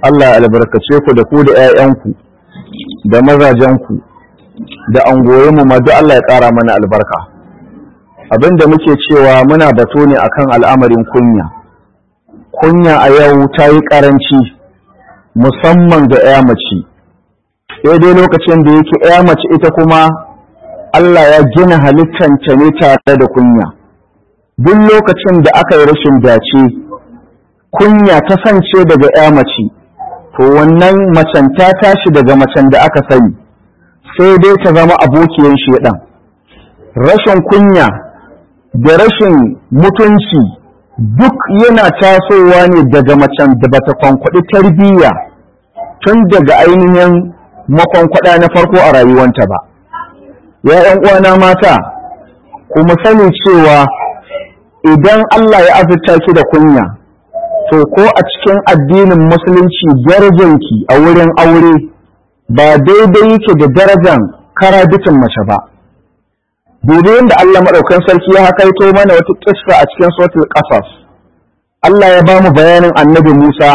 Allah ya albarkace ku da ku da 'ya'yanku da mazajenku da angoyinmu ma duk Allah ya ƙara mana albarka abin da muke cewa muna bato ne akan al'amarin kunya kunya a yau ta yi ƙaranci musamman ga 'ya mace daidai lokacin da yake 'ya mace ita kuma Allah ya gina halittanta ne tare da kunya duk lokacin da aka yi rashin dace kunya ta sance daga 'ya mace to wannan macen ta tashi daga macen da aka sani sai dai ta zama abokiyar shedan rashin kunya da rashin mutunci duk yana tasowa ne daga macen da bata kwankwaɗi tarbiyya tun daga ainihin makwankwada na farko a rayuwanta ba ya ‘yan uwana mata kuma sani cewa idan Allah ya azurta ki da kunya to ko a cikin addinin musulunci darajanki a wurin aure ba daidai yake da darajan karabitin mace ba daidai yadda Allah maɗaukan sarki ya hakaito mana wata kissa a cikin suratul qasas Allah ya ba mu bayanin annabi Musa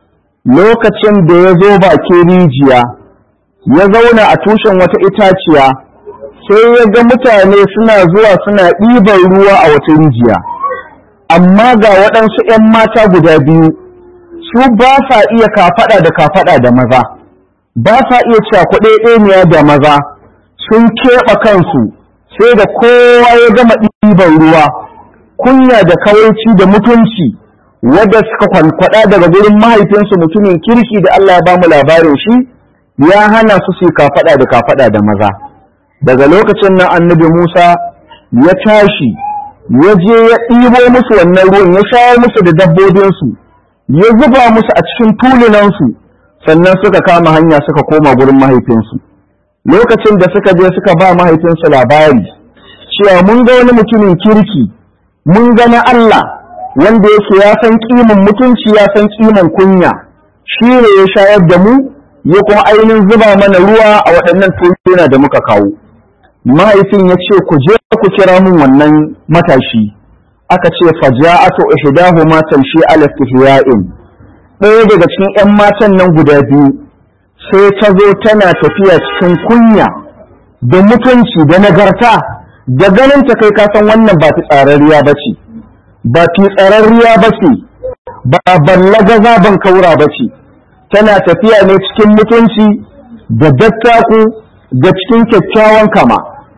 lokacin da ya zo bakin rijiya ya zauna a tushen wata itaciya sai ya ga mutane suna zuwa suna ɗiban ruwa a wata rijiya amma ga waɗansu ‘yan mata guda biyu su ba sa iya kafaɗa da kafaɗa da maza ba sa iya cakuɗe da maza sun keɓe kansu sai da kowa ya gama ɗiban ruwa kunya da kawaici da mutunci wadda suka kwankwaɗa daga gurin mahaifinsu mutumin kirki da Allah ya bamu labarin shi ya hana su su kafaɗa da kafaɗa da maza daga lokacin nan annabi Musa ya tashi ya je ya ɗibo musu wannan ruwan ya shawo musu da dabbobinsu ya zuba musu a cikin tulunansu sannan suka kama hanya suka koma gurin mahaifinsu lokacin da suka je suka ba mahaifinsu labari cewa mun ga wani mutumin kirki mun ga na Allah wanda yake ya san kimin mutunci ya san kimin kunya shi ne ya shayar da mu ya kuma ainihin zuba mana ruwa a waɗannan tuluna da muka kawo mahaifin ya ce ku je ku kira mun wannan matashi aka ce faja'atu ihdahuma tamshi ala istihya'in ɗaya daga cikin 'yan matan nan guda biyu sai ta zo tana tafiya cikin kunya da mutunci da nagarta da ganin ta kai kasan wannan ba ta tsararriya ba ce ba fi tsararriya ba ce ba ballaga zaben kaura ba ce tana tafiya ne cikin mutunci da dattaku da cikin kyakkyawan kama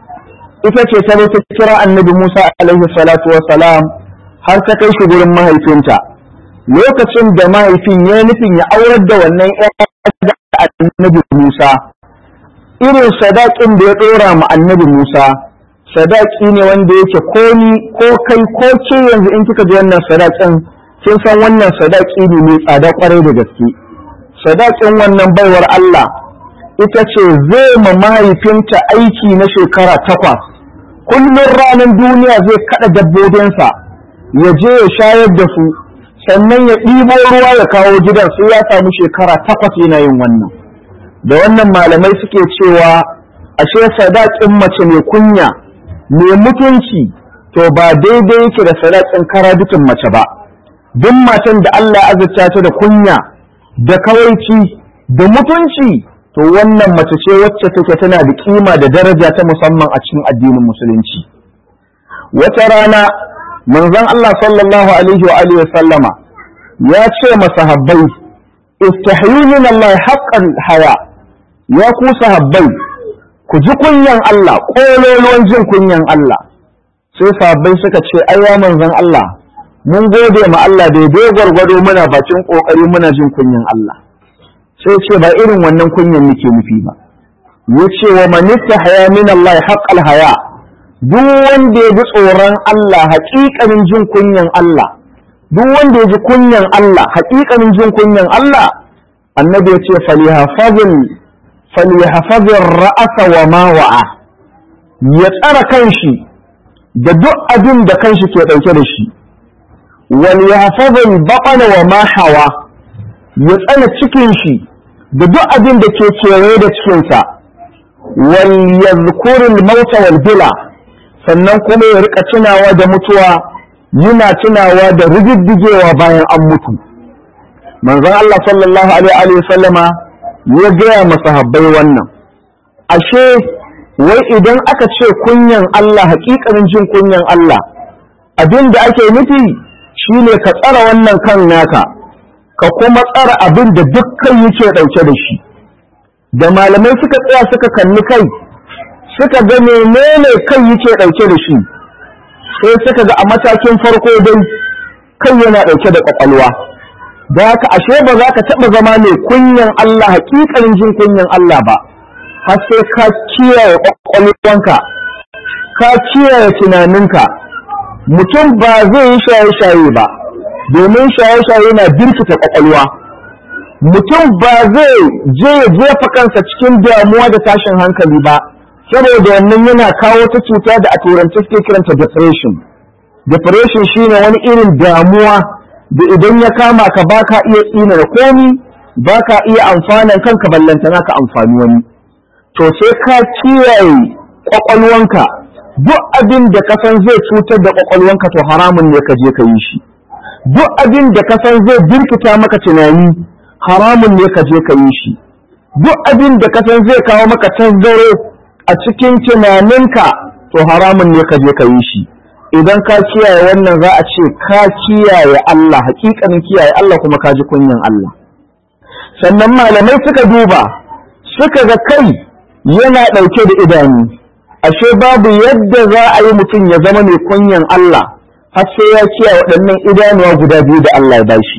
ita ce ta ta kira annabi Musa alaihi salatu salam har ta kai shi gurin mahaifinta lokacin da mahaifin ya nufin ya aurar da wannan da annabi Musa irin sadakin da ya ɗora ma annabi Musa sadaki ne wanda yake ko ni ko kai ko ke yanzu in kika ji wannan sadakin kin san wannan sadaki ne mai tsada kwarai da gaske sadakin wannan baiwar Allah ita ce zai ma mahaifinta aiki na shekara takwas kullum ranar duniya zai kada dabbobinsa ya je ya shayar da su sannan ya ɗibo ruwa ya kawo gidan sai ya samu shekara takwas yana yin wannan da wannan malamai suke cewa ashe sadakin mace mai kunya mai mutunci to ba daidai yake da sadakin karabitin mace ba duk matan da Allah ya azurta ta da kunya da kawaici da mutunci to wannan mace ce wacce take tana da kima da daraja ta musamman a cikin addinin musulunci wata rana manzon Allah sallallahu alaihi wa alihi sallama ya ce masahabbai istahyu min Allah haqqan haya ya ku sahabbai ku ji kunyan Allah kololuwan jin kunyan Allah sai sahabbai suka ce ai ya manzon Allah mun gode ma Allah daidai gwargwado muna bakin kokari muna jin kunyan Allah sai ce ba irin wannan kunyan nake nufi ba yace wa man haya min Allah haqqal haya duk wanda ya ji tsoron Allah haƙiƙanin jin kunyan Allah duk wanda ya ji kunyan Allah haƙiƙanin jin kunyan Allah annabi ya ce falihafazil falihafazil ra'asa wa ma wa'a ya tsara kanshi da duk abin da kanshi ke ɗauke da shi wal yahfazil baqana wa ma hawa ya tsana cikin shi da duk abin da ke kewaye da cikinsa wal yadhkurul mauta wal bila sannan kuma ya rika tunawa da mutuwa yana tunawa da rididdigewa bayan an mutu manzon Allah sallallahu alaihi wa sallama ya gaya masahabbai wannan ashe wai idan aka ce kunyan Allah hakikanin jin kunyan Allah abin da ake nufi shine ka tsara wannan kan naka ka kuma tsara abin da dukkan yake ɗauke da shi da malamai suka tsaya suka kalli kai suka ga menene kai yake ɗauke da shi sai suka ga a matakin farko dai kai yana ɗauke da ƙwaƙwalwa da haka ashe ba za ka taɓa zama mai kunyan Allah hakikanin jin kunyan Allah ba har sai ka kiyaye ƙwaƙwalwanka ka kiyaye tunaninka mutum ba zai yi shaye-shaye ba domin shaye-shaye na birkita ƙwaƙwalwa mutum ba zai je ya jefa kansa cikin damuwa da tashin hankali ba saboda wannan yana kawo ta cuta da a turanci suke kiranta depression depression shine wani irin damuwa da idan ya kama ka baka iya tsina da komi baka iya amfanan kanka ballantana ka amfani wani to sai ka kiyaye kwakwalwanka duk abin da ka san zai cutar da kwakwalwanka to haramun ne ka je ka yi shi duk abin da ka san zai birkita maka tunani haramun ne ka je ka yi shi duk abin da ka san zai kawo maka tazzaro a cikin tunaninka to haramun ne ka je ka yi shi idan ka kiyaye wannan za a ce ka kiyaye Allah hakikanin kiyaye Allah kuma ka ji kunyan Allah sannan malamai suka duba suka ga kai yana ɗauke da idanu ashe babu yadda za a yi mutum ya zama mai kunyan Allah har sai ya kiyaye waɗannan idanuwa guda biyu da Allah ya bashi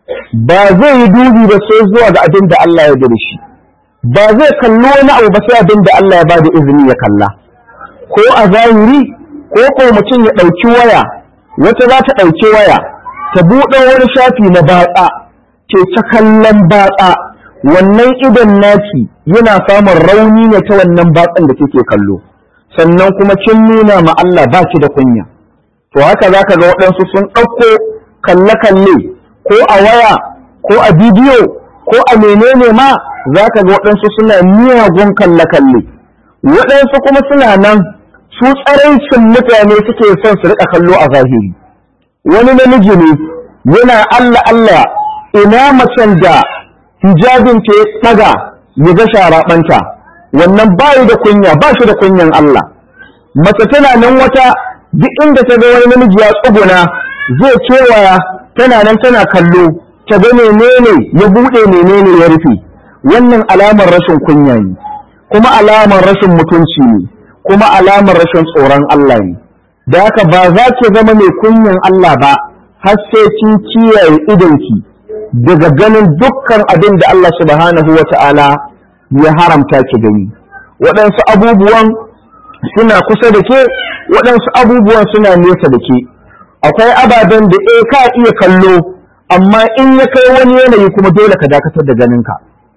ba zai yi dubi ba sai zuwa ga abin da Allah ya da shi ba zai kalli wani abu ba sai abin da Allah ya ba da izini ya kalla ko a zahiri ko ko mutum ya ɗauki waya wata za ta ɗauki waya ta buɗe wani shafi na batsa ke ta kallon batsa wannan idan naki yana samun rauni ne ta wannan batsan da kike kallo sannan kuma kin nuna ma Allah ba ki da kunya to haka zaka ga waɗansu sun ɗauko kalle-kalle ko a waya ko a bidiyo ko a menene ma zaka ga waɗansu suna miyagun kalle-kalle waɗansu kuma suna nan su tsaraicin mutane suke son su riƙa kallo a zahiri wani namiji ne yana Allah Allah ina macen da hijabin ta taga ya ga sharaɓanta wannan bayi da kunya ba shi da kunyan Allah mace tana nan wata duk inda ta ga wani namiji ya tsuguna zai kewaya tana nan tana kallo ta ga menene ya buɗe menene ya rufe wannan alamar rashin kunya ne kuma alamar rashin mutunci ne kuma alamar rashin tsoron Allah ne da haka ba za ki zama mai kunyan Allah ba har sai kin kiyaye idonki daga ganin dukkan abin da Allah subhanahu wa ta'ala ya haramta ki gani waɗansu abubuwan suna kusa da ke waɗansu abubuwan suna nesa da ke akwai ababen da eh ka iya kallo amma in ya kai wani yanayi kuma dole ka dakatar da ganinka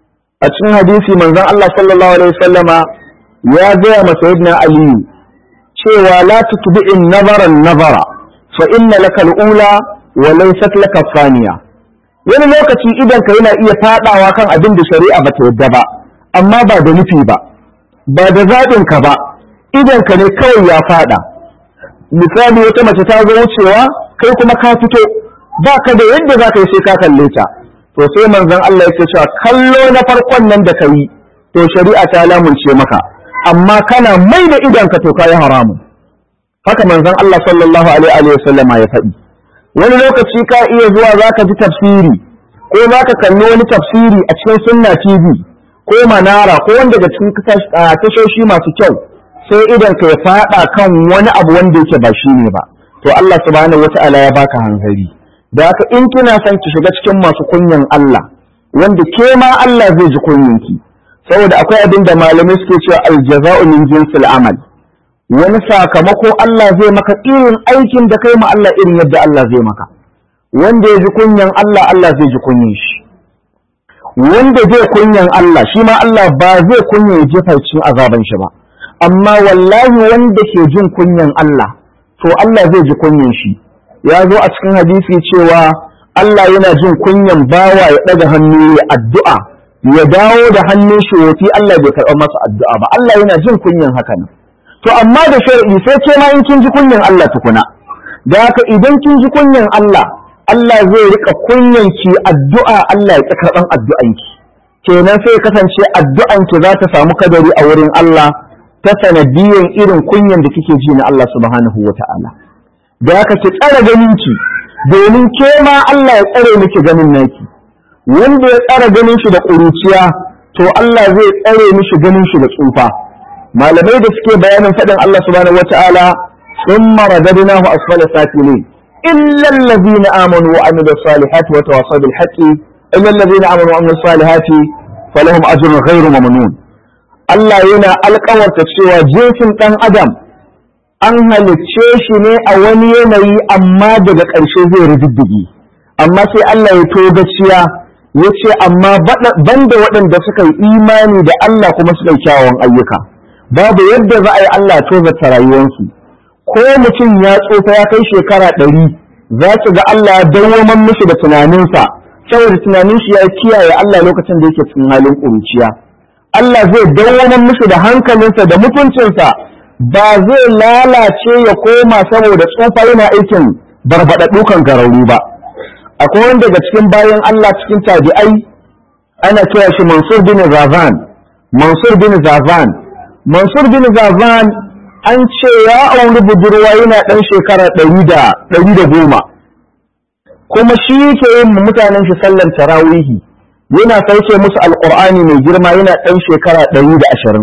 a cikin hadisi manzon Allah sallallahu alaihi wasallama ya gaya masa sayyidina aliyu cewa la tutbi'in nazaran nazara fa inna laka al-ula wa laysat laka thaniya wani lokaci idan ka yana iya fadawa kan abin da shari'a ba ta yadda ba amma ba da nufi ba ba da zaɓin ka ba idan ka ne kawai ya fada misali wata mace ta zo wucewa kai kuma ka fito ba ka da yadda za ka yi sai ka kalle ta to sai manzon Allah yake cewa kallo na farkon nan da ka yi to shari'a ta lamunce maka amma kana mai da idanka to kayi haramun haka manzon Allah sallallahu alaihi wa sallama ya faɗi wani lokaci ka iya zuwa zaka ji tafsiri ko zaka kalli wani tafsiri a cikin sunna TV ko manara ko wanda daga cikin tashoshi masu kyau sai idan ka ya faɗa kan wani abu wanda yake ba shi ne ba to Allah subhanahu wata'ala ya baka hanzari da haka in kina son ki shiga cikin masu kunyan Allah wanda ke ma Allah zai ji kunyanki saboda akwai abin da malamai suke cewa aljaza'u min jinsil amal wani sakamako Allah zai maka irin aikin da kai ma Allah irin yadda Allah zai maka wanda ya ji kunyan Allah Allah zai ji kunyan shi wanda zai kunyan Allah shi ma Allah ba zai kunya ya jefa cikin azaban shi ba amma wallahi wanda ke jin kunyan Allah to Allah zai ji kunyan shi ya zo a cikin hadisi cewa Allah yana jin kunyan bawa ya ɗaga hannu ya addu'a ya dawo da hannun shi wofi Allah bai karɓar masa addu'a ba Allah yana jin kunyan haka nan to amma da shar'i sai ce ma in kin ji kunyan Allah tukuna da haka idan kin ji kunyan Allah Allah zai rika kunyanki addu'a Allah ya ƙi karɓan addu'anki kenan sai kasance addu'anki za ta samu kadari a wurin Allah ta sanadiyan irin kunyan da kike ji na Allah subhanahu wa ta'ala da haka ki tsara ganinki domin ke ma Allah ya tsare miki ganin naki wanda ya tsara ganin shi da ƙuruciya to Allah zai tsare mishi ganin shi da tsufa malamai da suke bayanin faɗin Allah subhanahu wa ta'ala thumma radadnahu asfala safilin illa allazina amanu wa amilus salihati wa tawassaw bil haqqi illa allazina amanu wa amilus salihati falahum ajrun ghairu mamnun Allah yana alƙawarta cewa jinsin ɗan adam an halicce shi ne a wani yanayi amma daga ƙarshe zai rididdige amma sai Allah ya togaciya ya ce amma banda waɗanda suka yi imani da Allah kuma suka yi kyawawan ayyuka babu yadda za a yi Allah ya tozarta rayuwarsu ko mutum ya tsofa ya kai shekara ɗari za ki ga Allah ya dawwaman mishi da tunaninsa saboda tunanin shi ya kiyaye Allah lokacin da yake cikin halin ƙuruciya Allah zai dawwaman mishi da hankalinsa da mutuncinsa ba zai lalace ya koma saboda tsufa yana aikin barbaɗaɗɗu kan garauru ba akwai wanda daga cikin bayan Allah cikin tabi'ai ana kira shi Mansur bin Zazan Mansur bin Zazan Mansur bin Zazan an ce ya auri budurwa yana ɗan shekara ɗari da ɗari da goma kuma shi yake yin mutanen shi sallan tarawihi yana sauke musu alƙur'ani mai girma yana ɗan shekara ɗari da ashirin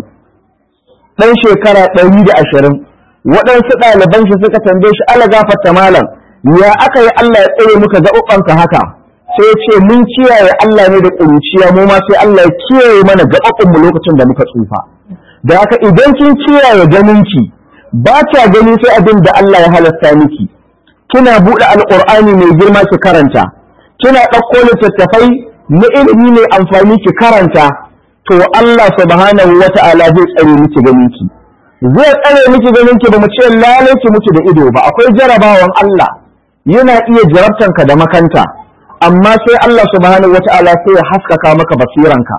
ɗan shekara ɗari da ashirin waɗansu ɗaliban shi suka tambaye shi ala gafarta malam ya aka yi Allah ya tsere muka gaɓaɓɓanka haka sai ce mun kiyaye Allah ne da ƙuruciya mu ma sai Allah ya kiyaye mana gaɓaɓɓun mu lokacin da muka tsufa da haka idan kin kiyaye ganinki ba ta gani sai abin da Allah ya halasta miki kina buɗe alƙur'ani mai girma ki karanta kina ɗauko littattafai na ilimi mai amfani ki karanta to Allah subhanahu wa ta'ala zai tsare miki ganinki zai tsare miki ganinki ba mu ce lalai ki mutu da ido ba akwai jarabawan Allah yana iya jarabtanka da makanta amma sai Allah subhanahu wa ta'ala sai ya haskaka maka basiranka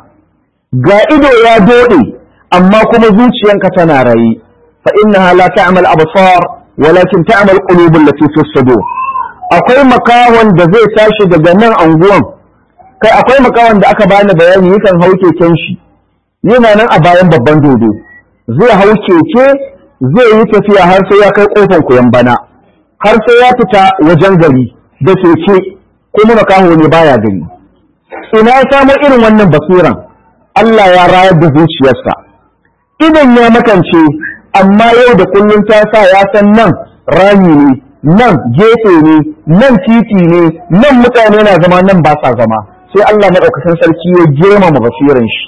ga ido ya dode amma kuma zuciyanka tana raye fa innaha la ta'mal absar walakin ta'mal qulubul lati fi sudur akwai makahon da zai tashi daga nan anguwan kai akwai makawan da aka bani bayani yakan hau keken shi yana nan a bayan babban dodo zai hau keke zai yi tafiya har sai ya kai kofar koyan bana har sai ya fita wajen gari da keke kuma makaho ne baya gani ina ya samo irin wannan basiran Allah ya rayar da zuciyarsa idan ya makance amma yau da kullum ta sa ya san nan rami ne nan gefe ne nan titi ne nan mutane na zama nan ba sa zama sai Allah maɗaukakin sarki ya girmama basiran shi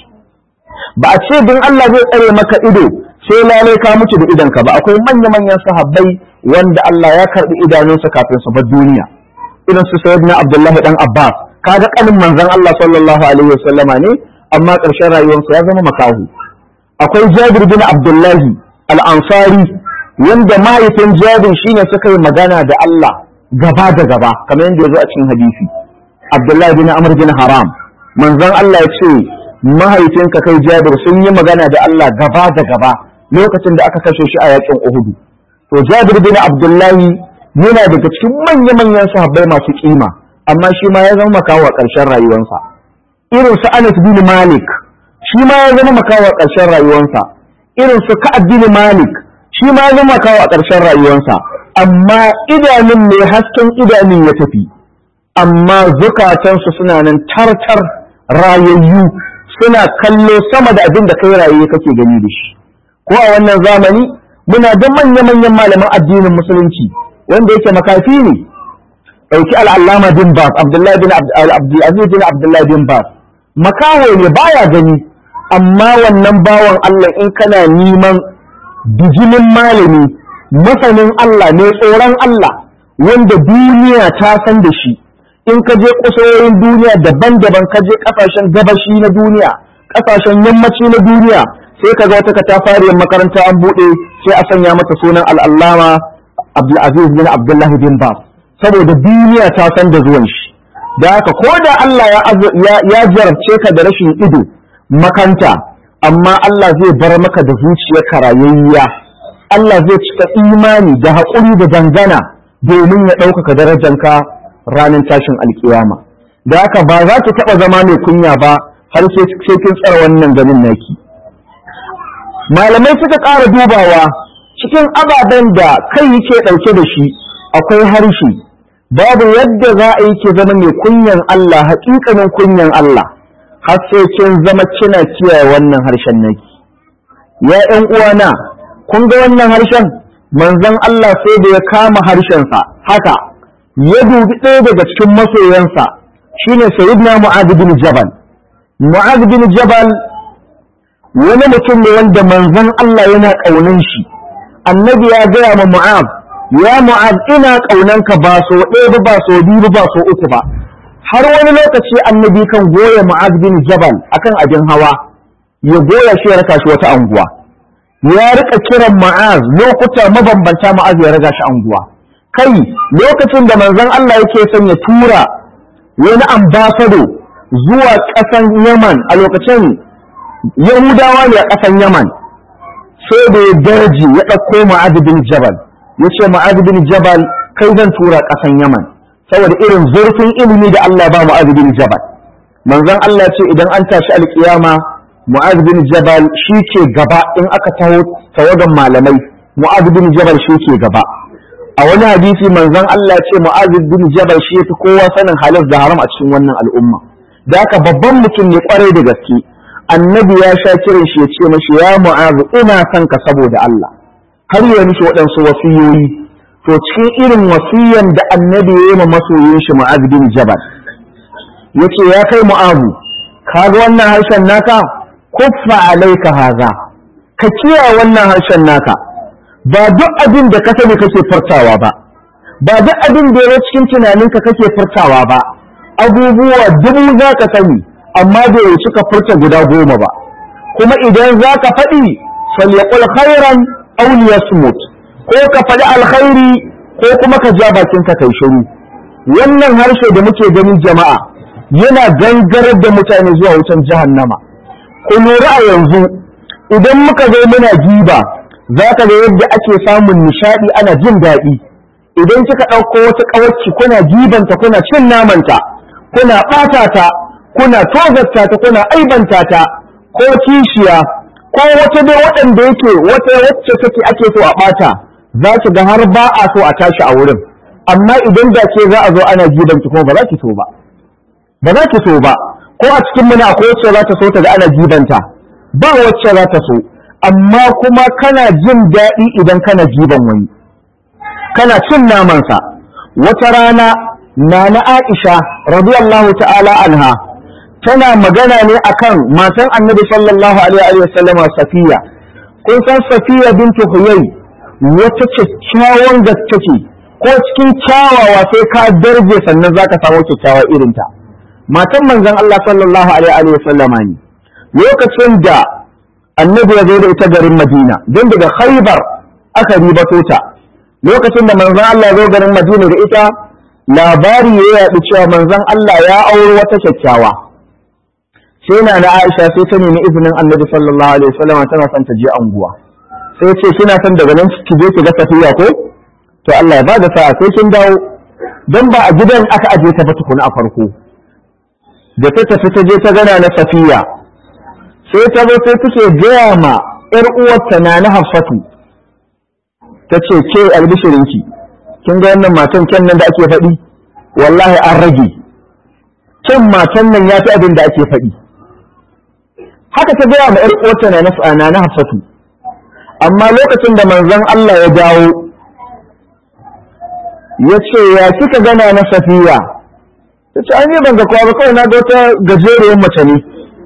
ba a ce don Allah zai tsare maka ido sai lalai ka mutu da idonka ba akwai manya-manyan sahabbai wanda Allah ya karɓi idanunsa kafin su bar duniya irin su sayyidina Abdullahi dan Abbas kaga kanin manzon Allah sallallahu alaihi wasallama ne amma ƙarshen rayuwarsa ya zama makahu akwai Jabir bin Abdullahi al-Ansari wanda mahaifin Jabir shine suka yi magana da Allah gaba da gaba kamar yadda ya zo a cikin hadisi Abdullahi bin Amr bin Haram manzon Allah ya ce mahaifinka kai Jabir sun yi magana da Allah gaba da gaba lokacin da aka kashe shi a yakin Uhud to Jabir bin Abdullahi yana daga cikin manya-manyan sahabbai masu kima amma shi ma ya zama makawa ƙarshen rayuwarsa irin su Anas bin Malik shi ma ya zama makawa ƙarshen rayuwarsa irin su Ka'ab bin Malik shi ma ya zama makawa ƙarshen rayuwarsa amma idanun ne hasken idanun ya tafi amma zukatansu suna nan tartar rayayyu suna kallo sama da abin da kai raye kake gani da shi ko a wannan zamani muna da manya-manyan malaman addinin musulunci wanda yake makafi ne ɗauki al'allama bin bas abdullahi bin abdulaziz bin abdullahi bin bas makaho ne baya gani amma wannan bawan Allah in kana neman bijimin malami masanin Allah ne tsoron Allah wanda duniya ta san da shi in ka je kusurwoyin duniya daban-daban ka je kasashen gabashi na duniya kasashen yammaci na duniya sai ka ga wata katafariyar makaranta an buɗe sai a sanya mata sunan al'allama abdulaziz bin abdullahi bin bas saboda duniya ta san da zuwan shi da haka ko da Allah ya jarabce ka da rashin ido makanta amma Allah zai bar maka da zuciyar karayayya Allah zai cika imani da haƙuri da dangana domin ya ɗaukaka darajanka ranar tashin alkiyama da haka ba za ki taɓa zama mai kunya ba har sai kin tsara wannan ganin naki malamai suka ƙara dubawa cikin ababen da kai yake ɗauke da shi akwai harshe babu yadda za a yi ki zama mai kunyan Allah haƙiƙanin kunyan Allah har sai kin zama kina kiyaye wannan harshen naki ya ƴan uwana kun ga wannan harshen manzon Allah sai da ya kama harshensa haka ya dubi ɗaya daga cikin masoyansa shine sayyidina Mu'adh bin Jabal Mu'adh bin Jabal wani mutum ne wanda manzon Allah yana ƙaunin shi annabi ya gaya ma Mu'adh ya Mu'adh ina ƙaunanka ba so ɗaya ba so biyu ba so uku ba har wani lokaci annabi kan goya Mu'adh bin Jabal akan abin hawa ya goya shi ya raka shi wata anguwa ya rika kiran Mu'adh lokuta mabambanta Mu'adh ya raga shi anguwa kai lokacin da manzon Allah yake son ya tura wani ambasado zuwa ƙasan Yaman a lokacin Yahudawa ne a ƙasan Yaman sai da ya daji ya ɗauko Mu'adh bin Jabal ya ce Mu'adh bin Jabal kai zan tura ƙasan Yaman saboda irin zurfin ilimi da Allah ba Mu'adh bin Jabal manzon Allah ce idan an tashi alƙiyama Mu'adh bin Jabal shi ke gaba in aka taho tawagan malamai Mu'adh bin Jabal shi ke gaba a wani hadisi manzon Allah ce Mu'adh bin Jabal shi yafi kowa sanin halal da haram a cikin wannan al'umma da haka babban mutum ne kwarai da gaske annabi ya sha kiran shi ya ce mashi ya Mu'adh ina son ka saboda Allah har ya mishi waɗansu wasiyoyi to cikin irin wasiyan da annabi ya yi ma masoyin shi Mu'adh bin Jabal yace ya kai Mu'adh kaga wannan harshen naka kuffa alaika haza ka kiyaye wannan harshen naka ba duk abin da ka sani kake furtawa ba ba duk abin da ya cikin tunaninka kake furtawa ba abubuwa dubu za ka sani amma bai wuce ka furta guda goma ba kuma idan za ka faɗi falyaqul khairan aw liyasmut ko ka faɗi alkhairi ko kuma ka ja bakin ka kai shiru wannan harshe da muke ganin jama'a yana gangarar da mutane zuwa wutan jahannama ku lura a yanzu idan muka zo muna giba za ka ga yadda ake samun nishaɗi ana jin daɗi idan kika ɗauko wata ƙawarci kuna gibanta kuna cin namanta kuna ɓata ta kuna tozarta ta kuna aibanta ta ko kishiya ko wata dai waɗanda yake wata wacce take ake so a ɓata za ki ga har ba a so a tashi a wurin amma idan da ke za a zo ana gibanki kuma ba za ki so ba ba za ki so ba ko a cikin muna akwai wacce za ta so ta ga ana gibanta ba wacce za ta so amma kuma kana jin daɗi idan kana giban wani kana cin namansa wata rana na na Aisha radiyallahu ta'ala anha tana magana ne akan matan annabi sallallahu alaihi wa sallam Safiya kun san Safiya bintu Huyay wata kyakkyawan gaske ce ko cikin kyawawa sai ka darje sannan zaka samu kyakkyawa irinta matan manzon Allah sallallahu alaihi wa sallama ne lokacin da annabi ya zo da ita garin Madina don daga Khaibar aka ribato ta lokacin da manzon Allah ya zo garin Madina da ita labari ya yaɗu cewa manzon Allah ya auri wata kyakkyawa sai na na Aisha sai ta nemi izinin annabi sallallahu alaihi wasallam tana son ta je anguwa sai ce kina son daga nan ki je ki ga Safiya ko to Allah ya bada sa'a sai kin dawo dan ba a gidan aka aje ta ba tukuna a farko da ta tafi ta je ta gana na Safiya sai ta zo sai take gaya ma ‘yar uwarta na na Hafsatu ta ce ke albishirinki kin ga wannan matan kyan nan da ake faɗi wallahi an rage kyan matan nan ya fi abin da ake faɗi haka ta gaya ma ‘yar uwarta na na Hafsatu amma lokacin da manzon Allah ya dawo ya ce ya kika gana na Safiya ta ce an yi ban ga kowa ba kawai na ga wata gajeriyar mace ne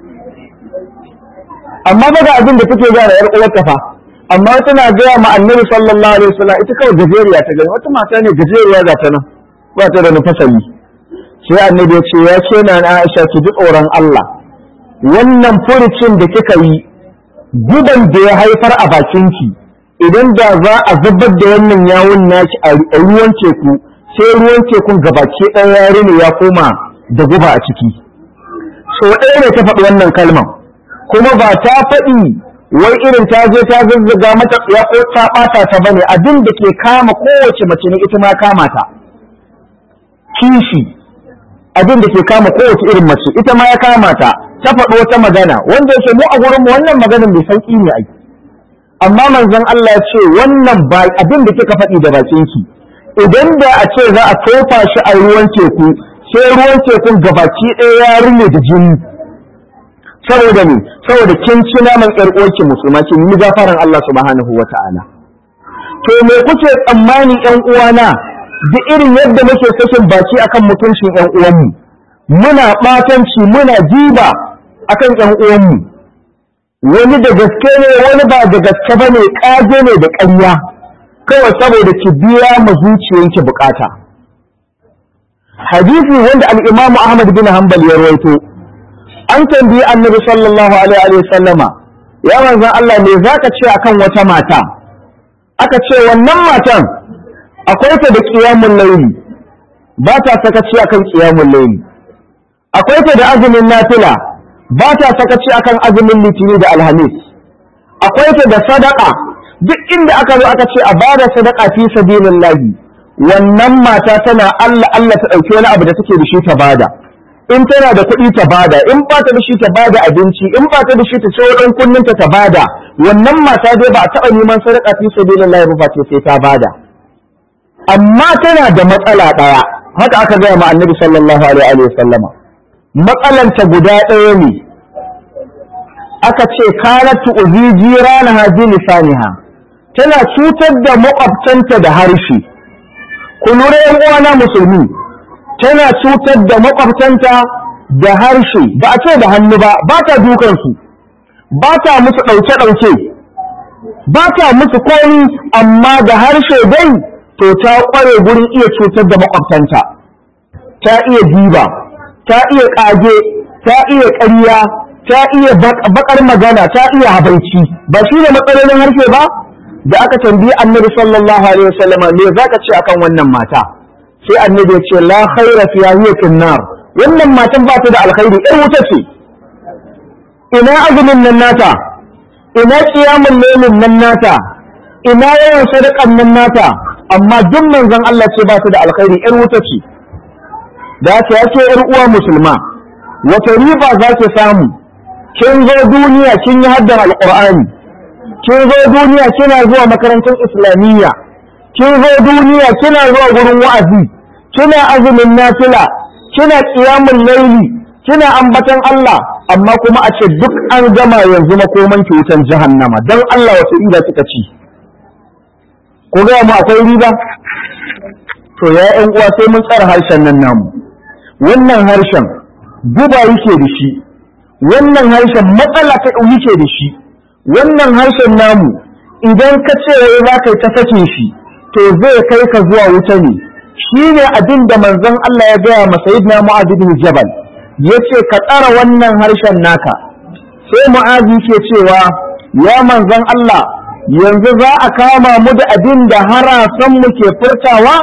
amma ba ga abin da take gaya yar uwarta fa amma tana gaya ma annabi sallallahu alaihi wasallam ita kawai gajeriya ta gani wata mata ne gajeriya ga ta nan ba ta da nufasali sai annabi ya ce ya ce na Aisha ki ji tsoron Allah wannan furucin da kika yi guban da ya haifar a bakinki idan da za a zubar da wannan yawun naki a ruwan teku sai ruwan tekun gabaki ɗaya yare ne ya koma da guba a ciki so ɗaya ne ta faɗi wannan kalmar kuma ba ta faɗi wai irin ta je ta zazzaga mata ya ko ta ɓata ta bane abin da ke kama kowace mace ne ita ma kama ta kishi abin da ke kama kowace irin mace ita ma ya kama ta ta faɗo wata magana wanda yake mu a gurin mu wannan maganar mai sauki ne ai amma manzon Allah ya ce wannan ba abin da kika faɗi da bakin ki idan da a ce za a tofa shi a ruwan teku sai ruwan tekun gabaki ɗaya ya rune da jini saboda ne saboda kin ci naman ƴar uwarki musulma kin yi gafaran Allah subhanahu wata'ala to me kuke tsammani ƴan uwana da irin yadda muke sakin baki akan mutuncin ƴan uwanmu muna ɓatanci muna jiba akan ƴan uwanmu wani da gaske ne wani ba da gaske ba ne ƙage ne da ƙarya kawai saboda ki biya ma zuciyanki bukata hadisi wanda al-Imam Ahmad bin Hanbal ya rawaito an tambayi Annabi sallallahu alaihi wa sallama ya manzon Allah me zaka ce akan wata mata aka ce wannan matan akwai ta da qiyamul layli ba ta sakaci akan qiyamul layli akwai ta da azumin nafila ba ta sakaci akan azumin litini da alhamis akwai ta da sadaka duk inda aka zo aka ce a bada sadaka fi sabilillahi wannan mata tana Allah Allah ta dauki wani abu da take da shi ta bada in tana da kuɗi ta bada in ba ta da shi ta bada abinci in ba ta da shi ta ce ɗan kunninta ta bada wannan mata dai ba a taɓa neman sadaka fi sabilillahi ba ce sai ta bada amma tana da matsala ɗaya haka aka gaya ma annabi sallallahu alaihi wa sallama matsalanta guda ɗaya ne aka ce kanatu uzi jirana haji lisaniha tana cutar da makwabtanta da harshe ku lura yan uwana musulmi tana cutar da makwabtanta da harshe ba a ce da hannu ba ba ta dukansu ba ta musu ɗauke-ɗauke ba ta musu komi amma da harshe dai to ta ƙware gurin iya cutar da makwabtanta ta iya diba ta iya ƙage ta iya ƙarya ta iya baƙar magana ta iya habaici ba shi ne matsalolin harshe ba da aka tambayi annabi sallallahu alaihi wasallam me zaka ce akan wannan mata sai annabi ya ce la khaira fiha hiya finnar wannan matan ba ta da alkhairi ɗan wuta ce ina azumin nan nata ina qiyamul lailin nan nata ina yawan sadaqan nan nata amma duk manzon Allah ce ba ta da alkhairi ɗan wuta ce da haka ya ce ‘yar uwa musulma wata riba za ki samu kin zo duniya kin yi haddan alƙur'ani kin zo duniya kina zuwa makarantar islamiyya kin zo duniya kina zuwa gurin wa'azi kina azumin nafila kina qiyamul laili kina ambatan Allah amma kuma a ce duk an gama yanzu makoman ki wutan jahannama dan Allah wata riba kika ci ko ga mu akwai riba to ya ƴan uwa sai mun tsara harshen nan namu wannan harshen guba yake da shi wannan harshen matsala ta yake da shi wannan harshen namu idan ka ce wai za ka yi ta sakin shi to zai kai ka zuwa wuta ne shi ne abin da manzon Allah ya gaya ma sayyidina Mu'adh bin Jabal yace ka tsara wannan harshen naka sai Mu'adh ke cewa ya manzon Allah yanzu za a kama mu da abin da harasan mu ke furtawa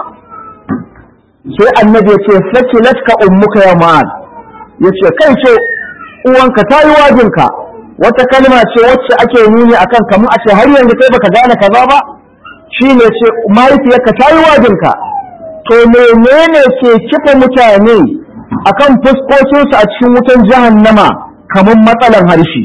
sai annabi ya ce sakilatka ummuka ya Mu'adh yace kai ce uwanka ta yi wajinka wata kalma ce wacce ake nuni akan kamar a ce har yanzu kai baka gane kaza ba shi ne ce mahaifiyarka ta yi wajinka to menene ke kifa mutane akan fuskokinsu a cikin wutan jahannama kamar matsalan harshe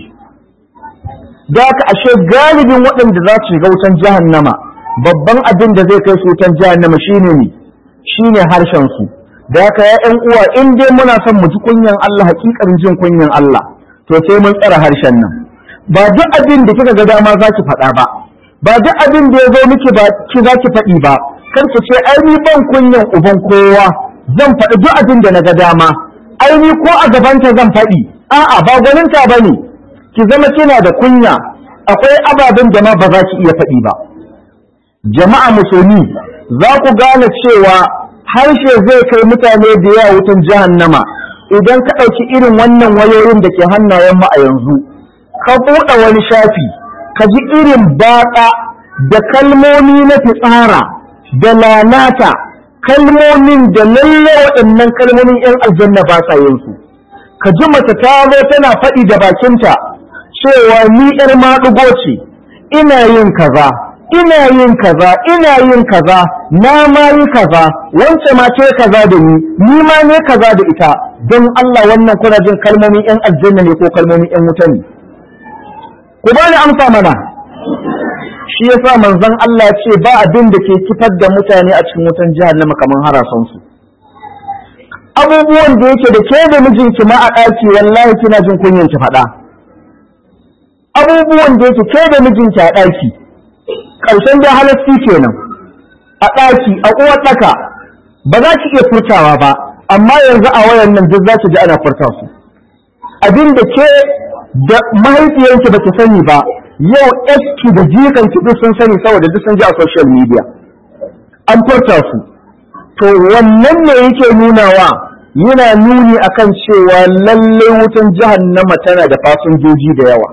da haka ashe galibin waɗanda za su shiga wutan jahannama babban abin da zai kai su wutan jahannama shine ne shine harshen su da haka ya ƴan uwa in dai muna son mu ji kunyan Allah hakikarin jin kunyan Allah to sai mun tsara harshen nan ba duk abin da kika ga dama za ki faɗa ba ba duk abin da ya zo miki ba ki za ki faɗi ba kar ki ce ai ni ban kunyan uban kowa zan faɗi duk abin da na ga dama ai ni ko a gabanta zan faɗi a'a ba gwaninta ba ne ki zama kina da kunya akwai ababen da ma ba za ki iya faɗi ba jama'a musulmi za ku gane cewa harshe zai kai mutane da yawa wutan jahannama idan ka ɗauki irin wannan wayoyin da ke hannayen mu a yanzu ka buɗe wani shafi ka ji irin baƙa da kalmomi na fitsara da lalata kalmomin da lalle waɗannan kalmomin 'yan aljanna ba sa yin su ka ji mace ta zo tana faɗi da bakinta cewa ni 'yar maɗugo ce ina yin kaza ina yin kaza ina yin kaza na ma yi kaza wance ma ce kaza da ni ni ma ne kaza da ita don Allah wannan kuna jin kalmomin yan aljanna ne ko kalmomin yan wuta ne ku bani amsa mana shi yasa manzon Allah ce ba abin da ke kifar da mutane a cikin wutan jahannama kamar harasan su abubuwan da yake da ke da mijinki ma a ɗaki wallahi kina jin kunyan ki faɗa abubuwan da yake ke da mijinki a ɗaki ƙarshen da halasti kenan a ɗaki a uwar ɗaka ba za ki iya furtawa ba amma yanzu a wayan nan duk za ki ji ana furta su abin da ke da mahaifiyanki ba ki sani ba yau eski da jikanki duk sun sani saboda duk sun ji a social media an furta su to wannan ne yake nunawa yana nuni akan cewa lallai wutan jahannama tana da fasinjoji da yawa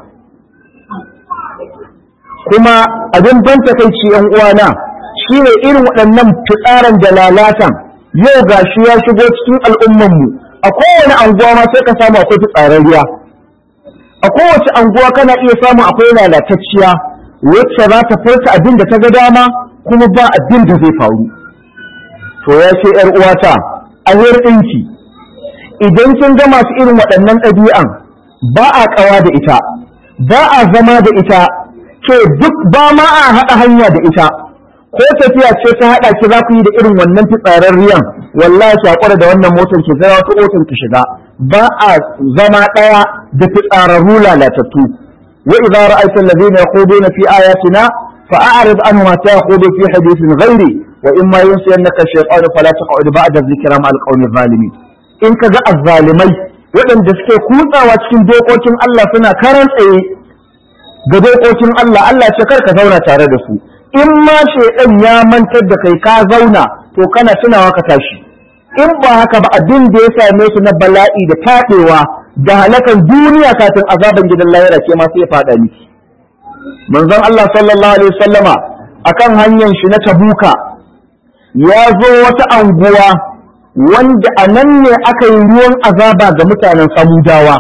kuma abin ban takaici yan uwana shine irin waɗannan fitsaran da lalatan yau gashi ya shigo cikin al'ummanmu a kowane anguwa ma sai ka samu akwai fitsararriya a kowace anguwa kana iya samu akwai lalatacciya wacce za ta furta abin da ta ga dama kuma ba abin da zai faru to ya ce ‘yar uwata a ɗinki idan kin ga masu irin waɗannan ɗabi'an ba a ƙawa da ita ba a zama da ita ke duk ba ma a haɗa hanya da ita ko tafiya ce ta haɗa ki za ku yi da irin wannan fitsararriyan wallahi ki haƙura da wannan motar ki zara wata motar ki shiga ba a zama ɗaya da fitsararru lalatattu wa idza ra'aita alladhina yakhuduna fi ayatina fa'arid anhum hatta yakhudu fi hadithin ghairi wa imma yunsiyannaka shaytanu fala taq'ud ba'da dhikra ma'al qawmi zalimin in kaga azzalimai waɗanda suke kutsawa cikin dokokin Allah suna karan tsaye ga dokokin Allah Allah ce kar ka zauna tare da su in ma shaidan ya mantar da kai ka zauna to kana tunawa ka tashi in ba haka ba abin da ya same su na bala'i da taɗewa da halakan duniya kafin azaban gidan lahira ke ma sai ya faɗa miki manzon Allah sallallahu alaihi wasallama akan hanyar shi na tabuka ya zo wata anguwa wanda a nan ne aka yi ruwan azaba ga mutanen samudawa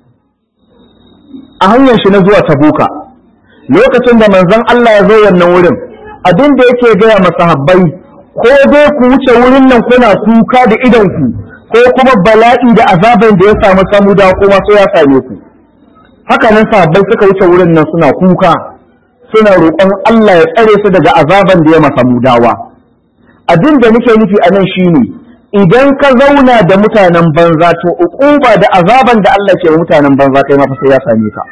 a hanyar shi na zuwa tabuka lokacin da manzon Allah ya zo wannan wurin abin da yake gaya masahabbai ko dai ku wuce wurin nan kuna kuka da idonku ko kuma bala'i da azaban da ya samu samudawa kuma sai ya same ku haka nan sahabbai suka wuce wurin nan suna kuka suna roƙon Allah ya tsare su daga azaban da ya masa mudawa abin da nake nufi a nan shine idan ka zauna da mutanen banza to uquba da azaban da Allah ke mutanen banza kai ma fa sai ya same ka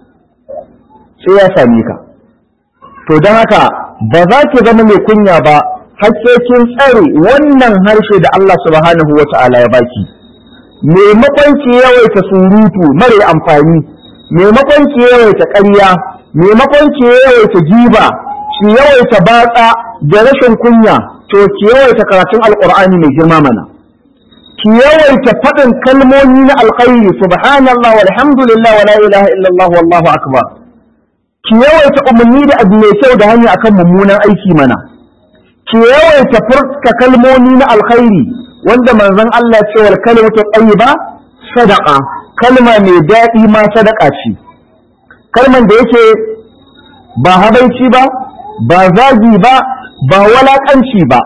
sai ya same ka to don haka ba za ki zama mai kunya ba har sai kin tsare wannan harshe da Allah subhanahu wa ta'ala ya baki maimakon ki yawaita surutu mare amfani maimakon ki yawaita ƙarya maimakon ki yawaita giba ki yawaita batsa da rashin kunya to ki yawaita karatun alqur'ani mai girma mana ki yawaita faɗin kalmomi na alkhairi subhanallah walhamdulillah wala ilaha illallah wallahu akbar ki yawaita umarni da abu mai kyau da hanya akan mummunan aiki mana ki yawaita furta kalmomi na alkhairi wanda manzon Allah ce wal kalimatu tayyiba sadaqa kalma mai daɗi ma sadaka ce kalman da yake ba habaici ba ba zagi ba ba walakanci ba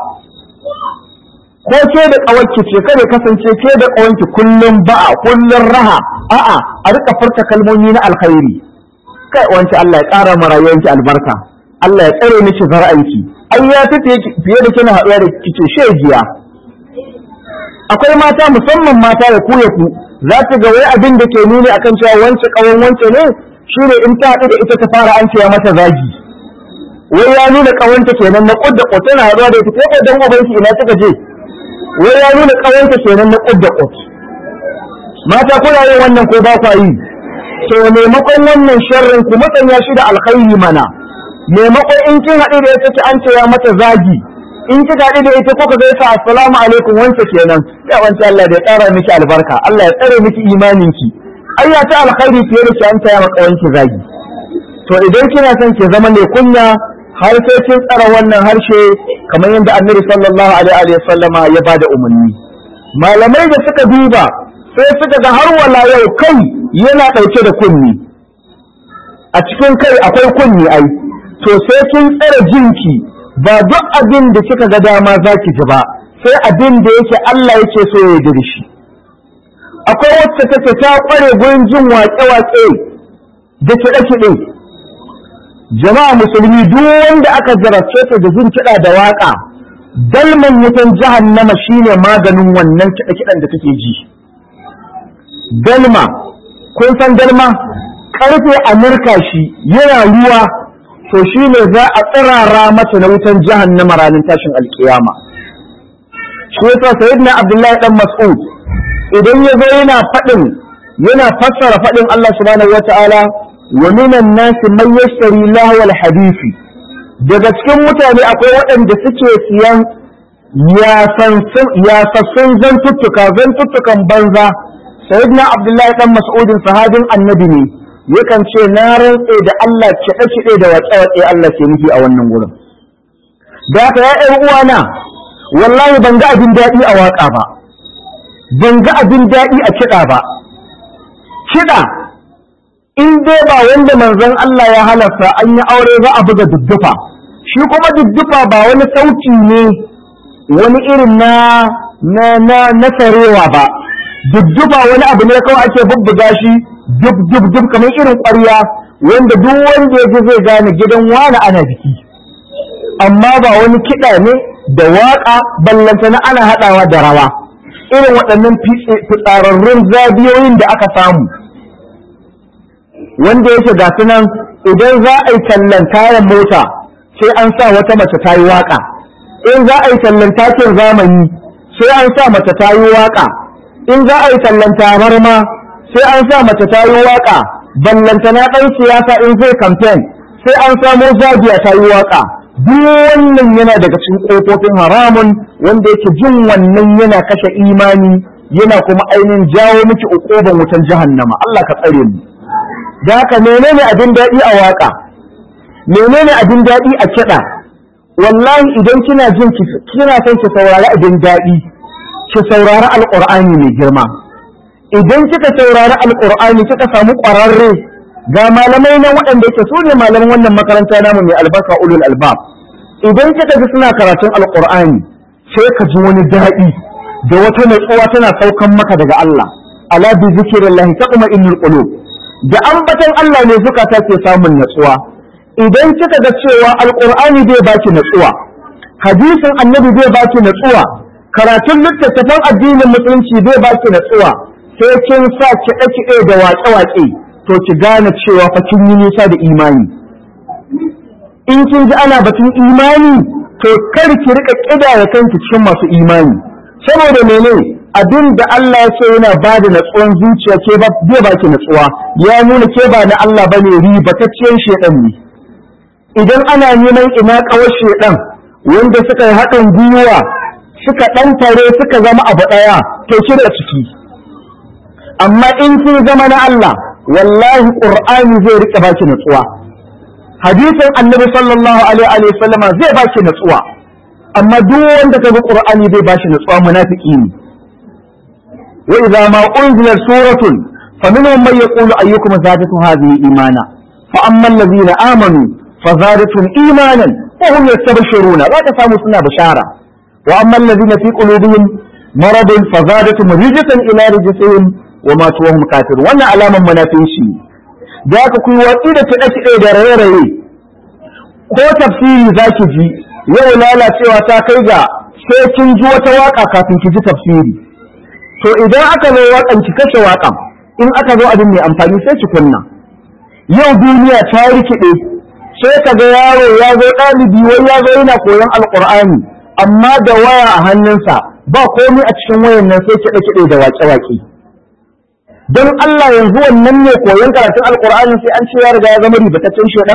ko ke da ƙawarki ce kada kasance ke da ƙawanki kullum ba'a kullum raha a'a a rika furta kalmomi na alkhairi kai wanci Allah ya ƙara ma rayuwarki albarka Allah ya tsare miki zara'anki ai ya fi fiye da kina haɗuwa da kice shegiya akwai mata musamman mata da ku ya ku za ta ga wai abin da ke nuni akan cewa wance ƙawan wance ne shine in ta haɗu da ita ta fara an cewa mata zagi wai ya nuna ƙawanta kenan na ƙudda ƙut tana haɗuwa da ita ko dan ubanki ina kika je wai ya nuna ƙawanta kenan na ƙudda ƙut mata kuna yin wannan ko ba kwa yi to maimakon wannan sharrin ku matsanya shi da alkhairi mana maimakon in kin haɗu da ita ki an ce ya mata zagi in kika haɗu da ita kuka gaisa assalamu alaikum wance kenan ya wance Allah da ya ƙara miki albarka Allah ya tsare miki imaninki ai ya ta alkhairi fiye da ki an taya maka wanki zagi to idan kina son ki zama mai kunya har sai kin tsara wannan harshe kamar yadda annabi sallallahu alaihi wa sallama ya bada umarni malamai da suka duba sai suka ga har wala yau kai yana ɗauke da kunni a cikin kai akwai kunni ai to sai kin tsare jinki ba duk abin da kika ga dama za ki ji ba sai abin da yake Allah yake so ya yi shi akwai wacce take ta kware gurin jin waƙe-waƙe da kiɗe-kiɗe jama'a musulmi duk wanda aka jarabce ta da jin kiɗa da waƙa dalman wutan jahannama shine maganin wannan kiɗe-kiɗen da take ji dalma kun san dalma karfe a murka shi yana ruwa to shine za a tsirara mata na wutan jahannama ranar tashin alkiyama shi yasa sayyidina abdullahi dan mas'ud idan ya zo yana faɗin yana fassara faɗin Allah subhanahu wata'ala wa minan nasi man yashtari lahwal hadisi daga cikin mutane akwai waɗanda suke siyan yasassun zantuttuka zantuttukan banza sayyidina abdullahi dan mas'udin sahabin annabi ne yakan ce na rantse da Allah kiɗe kiɗe da waƙe waƙe Allah ke nufi a wannan gurin da haka ya ƴan uwana wallahi ban ga abin daɗi a waƙa ba ban ga abin daɗi a kiɗa ba kiɗa in dai ba wanda manzon Allah ya halarta an yi aure za a buga duddufa shi kuma duddufa ba wani sauti ne wani irin na na na na sarewa ba duddufa wani abu ne kawai ake bubbuga shi dub dub dub kamar irin ƙwarya wanda duk wanda ya ji zai gane gidan wani ana biki amma ba wani kiɗa ne da waƙa ballanta na ana haɗawa da rawa irin waɗannan fitsararrun zabiyoyin da aka samu wanda yake ga nan idan za a yi tallan kayan mota sai an sa wata mace ta yi waƙa in za a yi tallan takin zamani sai an sa mace ta yi waƙa in za a yi tallan tabarma sai an sa mace ta yi waƙa ballantana ɗan siyasa in zai kamfen sai an samo zabiya ta yi waƙa duk wannan yana daga cikin ƙofofin haramun wanda yake jin wannan yana kashe imani yana kuma ainihin jawo miki uƙoban wutan jahannama Allah ka tsare mu da haka menene abin daɗi a waƙa menene abin daɗi a kiɗa wallahi idan kina jin kina son ki saurari abin daɗi ki saurari alƙur'ani mai girma idan kika saurari alƙur'ani kika samu ƙwararre ga malamai nan waɗanda yake su ne malaman wannan makaranta namu mai albarka ulul albab idan kika ji suna karatun alƙur'ani sai ka ji wani daɗi da wata natsuwa tana saukan maka daga Allah ala bi zikrillahi taqma innul qulub da ambatan Allah ne zukata ke samun natsuwa idan kika ga cewa alqur'ani bai baki natsuwa hadisin annabi bai baki natsuwa karatun littattafan addinin musulunci bai baki natsuwa sai kin sa kiɗe kiɗe da waƙe waƙe to ki gane cewa fa kin yi nisa da imani in kin ji ana batun imani to kar ki rika kidaya kanki cikin masu imani saboda menene abin da Allah ya ce yana ba da natsuwan zuciya ke ba bai baki natsuwa ya nuna ke ba na Allah bane ribatacciyar shedan ne idan ana neman ina kawar shedan wanda suka yi haɗin gwiwa suka ɗan tare suka zama abu ɗaya to shirya ciki amma in kin zama na Allah wallahi qur'ani zai rika baki natsuwa hadisin annabi sallallahu alaihi wa sallama zai baki natsuwa amma duk wanda ka bi qur'ani bai bashi natsuwa munafiki ne wa idza ma unzilat suratun faminhum man yaqulu ayyukum zadatu hadhihi imana fa amma alladhina amanu fazadatuhum imanan wa hum yastabshiruna za ka samu suna bishara wa amma alladhina fi qulubihim maradun fazadatuhum rijsan ila rijsihim wa ma tuwahum kafirun wannan alaman munafici da aka kuyi watsi da kiɗe-kiɗe da raye-raye ko tafsiri zaki ji yau lalacewa ta kai ga sai kin ji wata waka kafin ki ji tafsiri to idan aka zo wakan ki kashe wakan in aka zo abin mai amfani sai ki kunna yau duniya ta rikide sai ka ga yaro ya zo ɗalibi wai ya zo yana koyon alƙur'ani amma da waya a hannunsa ba komai a cikin wayan nan sai kiɗe-kiɗe da waƙe-waƙe don Allah yanzu wannan ne koyon karatun alƙur'ani sai an ce ya riga ya zama ribataccen shedan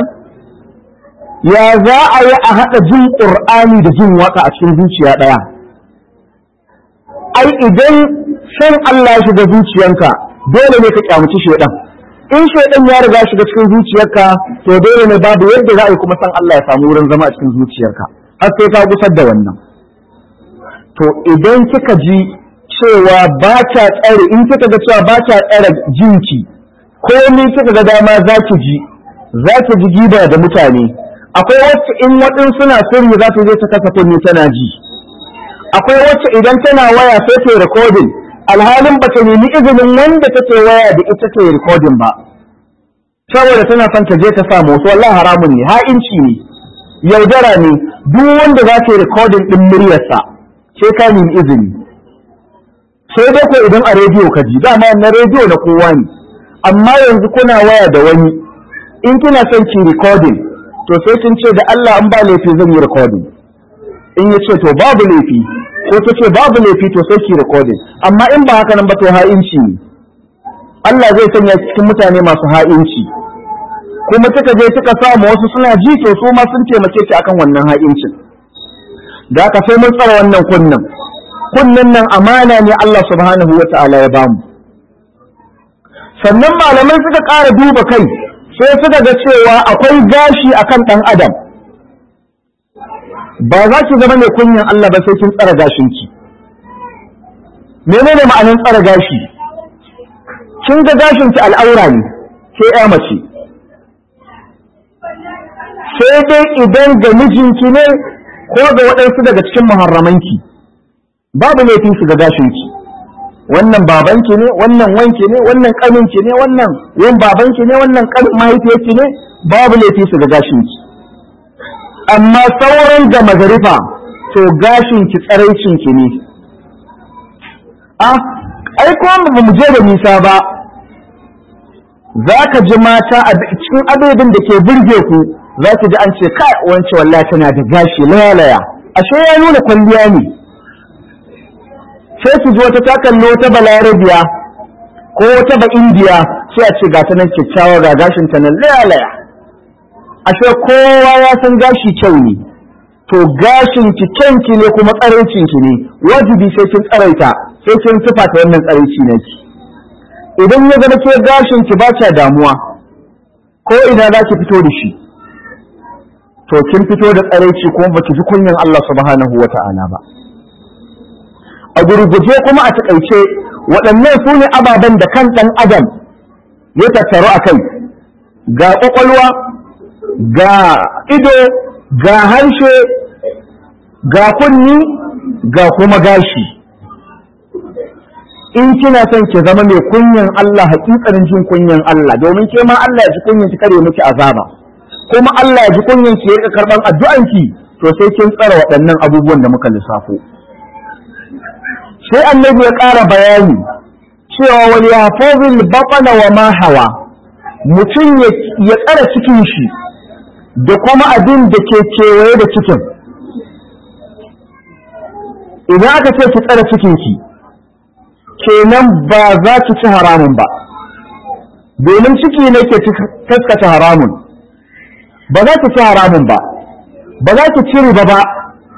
ya za a yi a haɗa jin ƙur'ani da jin waka a cikin zuciya ɗaya ai idan san Allah ya shiga zuciyanka dole ne ka kyamuci shaidan in shaidan ya riga shiga cikin zuciyarka to dole ne babu yadda za a yi kuma san Allah ya samu wurin zama a cikin zuciyarka har sai ka gusar da wannan to idan kika ji cewa ba ta tsare in kika ga cewa ba ta tsare jinki komai kika ga dama za ki ji za ki ji giba da mutane akwai wacce in waɗin suna sirri za ta je ta kasa kunni tana ji akwai wacce idan tana waya sai ta yi recording alhalin ba ta nemi izinin wanda take waya da ita ta yi recording ba saboda tana son ta je ta samu wasu wallahi haramun ne ha'inci ne yaudara ne duk wanda za ta yi recording din muryarsa sai ka nemi izini sai dai ko idan a rediyo ka ji dama na rediyo na kowa ne amma yanzu kuna waya da wani in kina son ki recording to sai kin ce da Allah an ba laifi zan yi recording in ya ce to babu laifi ko ta ce babu laifi to sai ki recording amma in ba haka nan ba to ha'inci ne Allah zai sanya cikin mutane masu ha'inci kuma kika je kika samu wasu suna ji to su ma sun taimake ki akan wannan ha'incin da aka sai mun tsara wannan kunnan kunnan nan amana ne Allah subhanahu wa ta'ala ya bamu sannan malamai suka ƙara duba kai sai suka ga cewa akwai gashi akan ɗan adam ba za ki zama mai kunyan Allah ba sai kin tsara gashinki menene ma'anin tsara gashi kin ga gashinki al'aura ne ke ya mace sai dai idan ga mijinki ne ko ga waɗansu daga cikin muharramanki babu laifin su ga gashinki wannan babanki ne wannan wanki ne wannan ƙaninki ne wannan yin babanki ne wannan ƙanin mahaifiyarki ne babu laifi su ga gashinki amma sauran da magarifa to gashinki tsaraicinki ne a ai ko ba mu je da nisa ba za ka ji mata a cikin abebin da ke burge ku za ki ji an ce kai wance wallahi tana da gashi layalaya ashe ya nuna kwalliya ne sai su ji wata ta kalli wata balarabiya ko wata ba indiya sai a ce ga ta nan kyakkyawa ga gashin ta nan layalaya ashe kowa ya san gashi kyau ne to gashin ki kyanki ne kuma tsaraicin ki ne wajibi sai kin tsaraita sai kin tufa ta wannan tsaraici ne ki idan ya zama ke gashin ki ba damuwa ko ina za ki fito da shi to kin fito da tsaraici kuma baki ji kunyan Allah subhanahu wata'ala ba a gurguje kuma a takaice waɗannan su ne ababen da kan ɗan adam ya tattaru a kai ga ƙwaƙwalwa ga ido ga harshe ga kunni ga kuma gashi in kina son ki zama mai kunyan Allah hakikanin jin kunyan Allah domin ke ma Allah ya ji kunyan ki kare miki azaba kuma Allah ya ji kunyan ki ya karban addu'anki to sai kin tsara waɗannan abubuwan da muka lissafo sai annabi ya ƙara bayani cewa wal yahfazil batna wa ma hawa mutum ya tsara cikin shi da kuma abin da ke kewaye da cikin idan aka ce ki tsara cikinki kenan ba za ki ci haramun ba domin ciki ne ke taskata haramun ba za ki ci haramun ba ba za ki ci riba ba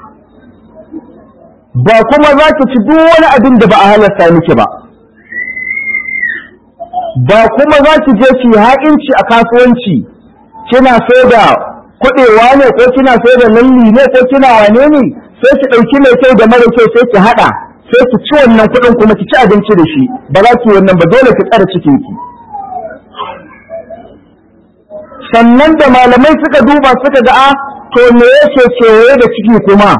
ba kuma za ki ci duk wani abin da ba a halasta miki ba ba kuma za ki je ki ha'inci a kasuwanci kina sai da kuɗewa ne ko kina sai da lalli ne ko kina wane ne sai ki ɗauki mai kyau da mara kyau sai ki haɗa sai ki ci wannan kuɗin kuma ki ci abinci da shi ba za ki wannan ba dole ki tsara cikin ki sannan da malamai suka duba suka ga a to me yake kewaye da ciki kuma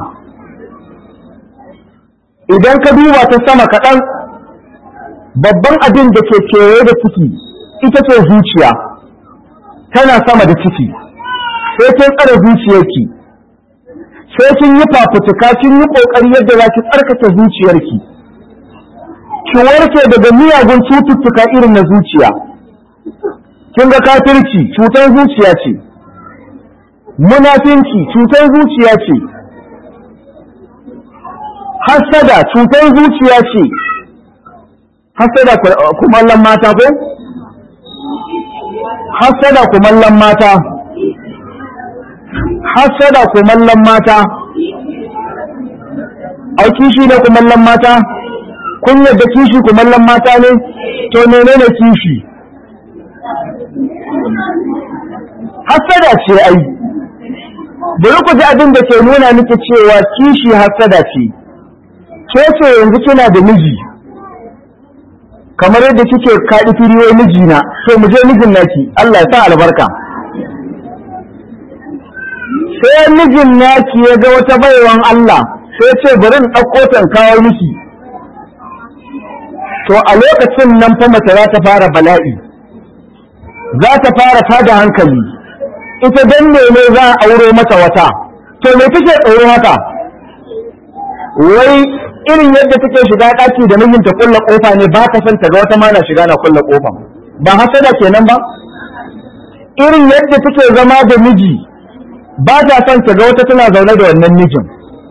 idan ka duba ta sama kaɗan babban abin da ke kewaye da ciki ita ce zuciya tana sama da ciki sai kin tsare zuciyarki sai kin yi fafutuka kin yi kokari yadda za ki tsarkake zuciyarki ki warke daga miyagun cututtuka irin na zuciya kin ga kafirci cutar zuciya ce munafinci cutar zuciya ce hasada cutar zuciya ce hasada kumallon mata ko hasada kumallon mata hasada kumallon mata ai kishi ne kumallon mata kun yadda kishi kumallon mata ne to menene kishi hasada ce ai bari ku ji abin da ke nuna miki cewa kishi hasada ce ke ce yanzu kina da miji kamar yadda kike kaɗi firiyoyi mijina to mu je mijin naki Allah ya sa albarka sai mijin naki ya ga wata baiwan Allah sai ce bari in ɗauko ta kawo miki to a lokacin nan fa mace za ta fara bala'i za ta fara tada hankali ita dan ne za a auro mata wata to me take tsoro haka wai irin yadda take shiga ɗaki da mijinta kulla kofa ne ba ta son ta ga wata ma na shiga na kulla kofa ba hasada kenan ba irin yadda take zama da miji ba ta son ta ga wata tana zaune da wannan mijin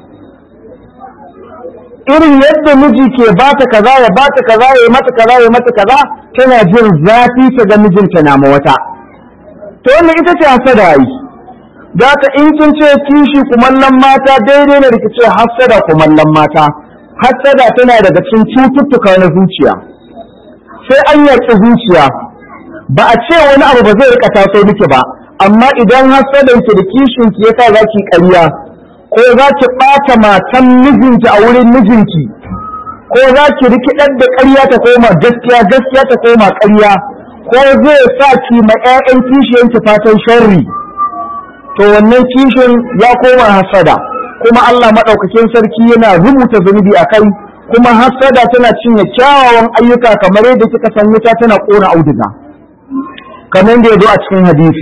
irin yadda miji ke ba ta kaza ya ba ta kaza ya mata kaza ya mata kaza tana jin zafi ta ga mijinta na ma wata to wannan ita ce hasada yi za ta in kin ce kishi kumallon mata daidai ne da ce hasada kumallon mata hasada tana daga cikin cututtuka na zuciya sai an yaƙi zuciya ba a ce wani abu ba zai rika taso miki ba amma idan hasadanki da kishinki ya sa za ki ƙarya ko za ki ɓata matan mijinki a wurin mijinki ko za ki rikidar da ƙarya ta koma gaskiya gaskiya ta koma ƙarya ko zai sa ki ma 'ya'yan kishiyanki fatan sharri to wannan kishin ya koma hasada kuma Allah maɗaukakin sarki yana rubuta zunubi a kai kuma hasada tana cinye kyawawan ayyuka kamar yadda kika san wuta tana ƙona auduga kamar yadda ya zo a cikin hadisi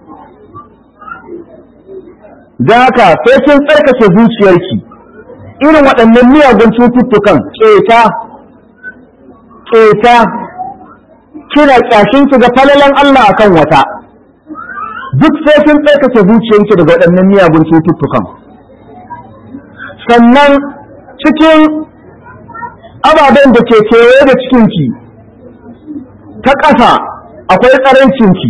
don haka sai kin tsarkake zuciyarki irin waɗannan miyagun cututtukan ƙeta ƙeta kina ƙyashin ki ga falalan Allah akan wata duk sai kin tsarkake zuciyarki daga waɗannan miyagun cututtukan sannan cikin ababen da ke kewaye da cikinki ta ƙasa akwai ƙarancinki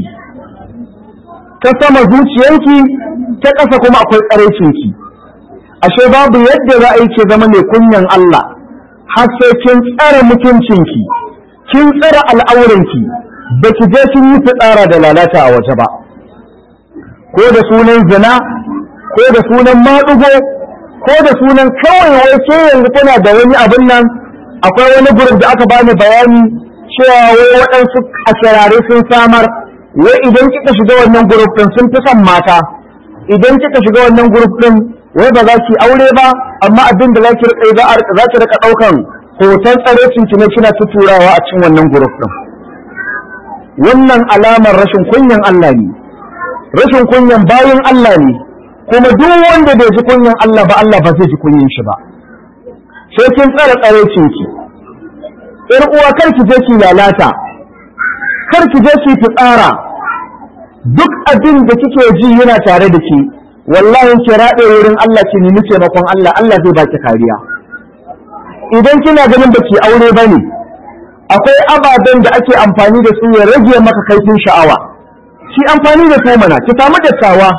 ta sama zuciyarki ta ƙasa kuma akwai ƙarancinki ashe babu yadda za a yi ke zama mai kunyan Allah har sai kin tsara mutuncinki kin tsara al'auranki ba ki je kin yi fitsara da lalata a waje ba ko da sunan zina ko da sunan maɗugo ko da sunan kawai wai ke yanzu tana da wani abin nan akwai wani gurin da aka bani bayani cewa wai waɗansu asirare sun samar wai idan kika shiga wannan gurup ɗin sun fi son mata idan kika shiga wannan gurup ɗin wai ba za ki aure ba amma abin da za ki rika za ki rika ɗaukan hoton tsarecin ki ne kina tuturawa a cikin wannan gurup ɗin wannan alamar rashin kunyan Allah ne rashin kunyan bayin Allah ne kuma duk wanda bai ji kunyan Allah ba Allah ba zai ji kunyan shi ba sai kin tsara tsarecin ki ƴar uwa kar ki je ki lalata kar ki je ki fitsara duk abin da kike ji yana tare da ki wallahi ki raɗe wurin Allah ki nemi taimakon Allah Allah zai baki kariya idan kina ganin baki aure bane akwai ababen da ake amfani da su ya rage maka kaifin sha'awa ki amfani da su mana ki samu dattawa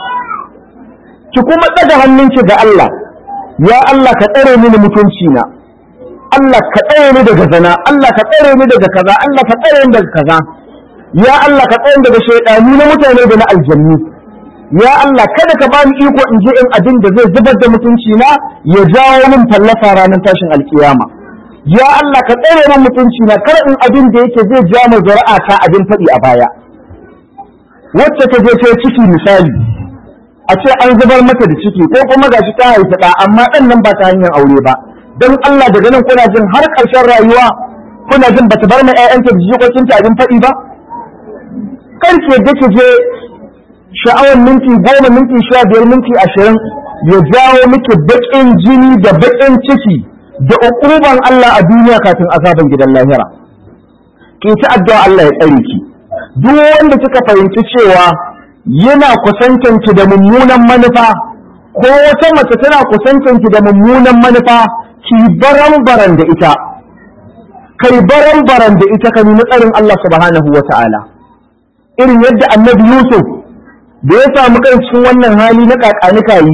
ki kuma ɗaga hannunki ga Allah ya Allah ka tsare mini mutunci na Allah ka tsare ni daga zina Allah ka tsare ni daga kaza Allah ka tsare ni daga kaza ya Allah ka tsare daga shaidanu na mutane da na aljannu ya Allah kada ka bani iko in je in abin da zai zubar da mutunci na ya jawo min fallasa ranar tashin alkiyama ya Allah ka tsare min mutunci na kar in abin da yake zai ja mu zuri'a ta abin faɗi a baya wacce ta je ta ciki misali a ce an zubar mata da ciki ko kuma gashi ta haifi ɗa amma ɗan nan ba ta hanyar aure ba don Allah daga nan kuna jin har ƙarshen rayuwa kuna jin bata bar ma ƴaƴanta da jikokinta abin faɗi ba kar ki yadda ki je sha'awar minti goma minti sha biyar minti ashirin ya jawo miki baƙin jini da baƙin ciki da uquban Allah a duniya kafin azaban gidan lahira ki ta addu'a Allah ya tsare ki duk wanda kika fahimci cewa yana kusantanki da mummunan manufa ko wata mace tana kusantanki da mummunan manufa ki baran-baran da ita kai baran-baran da ita ka nemi tsarin Allah subhanahu wa ta'ala irin yadda annabi Yusuf da ya samu kan cikin wannan hali na kakanika yi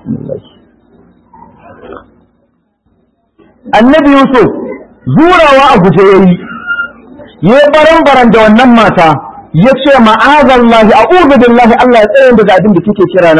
annabi Yusuf zurawa a guje yayi ya baran-baran da wannan mata ya ce ma'azallahi a'udhu billahi Allah ya tsare daga abin da kike kira na